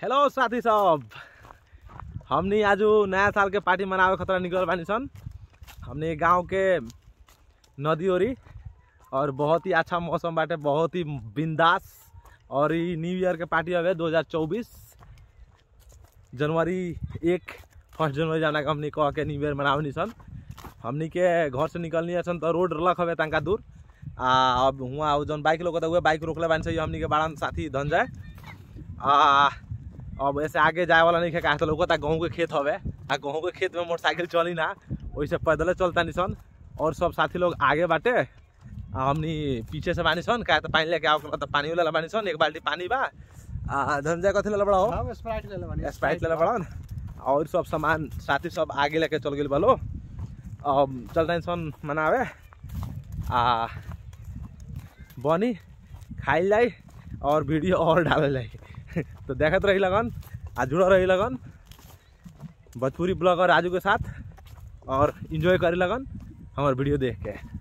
hello साथी सब हमनी आज नया साल के पार्टी मनावे खतरा निकल बानी सन हमने गांव के नदी ओरी और बहुत ही अच्छा मौसम बाटे बहुत ही बिंदास और ई न्यू ईयर के पार्टी हवे 2024 जनवरी एक फर्स्ट जनवरी जाना के हमनी कह के न्यू ईयर मनावनी सन हमनी के घर से निकलनी सन तो रोड रलक हवे तनका दूर आ अब हुआ जौन बाइक लोग हुए बाइक रोकले बानी सन हमनी के बाड़न साथी धनजय आ अब ऐसे आगे जाए वाला नहीं कहा तो लोग गेहूँ के खेत हवे आ गेहूँ के खेत में मोटरसाइकिल चली ना वैसे पैदले चलता निसन और सब साथी लोग आगे बाटे आ हमनी पीछे से बानी सन का तो पानी लेके आओ तो पानी वाला बानी सन एक बाल्टी पानी बा आ धनजय कथी ले बड़ा हो हम स्प्राइट ले लेबानी स्प्राइट ले बड़ा और सब सामान साथी सब आगे लेके चल गए बलो अब चलता सन मनावे आ बनी खाई लाई और वीडियो और डाले लाई तो देखत रही लगन आ जुड़ा रही लगन भोजपुरी ब्लॉगर राजू के साथ और इन्जॉय करे लगन हमार वीडियो देख के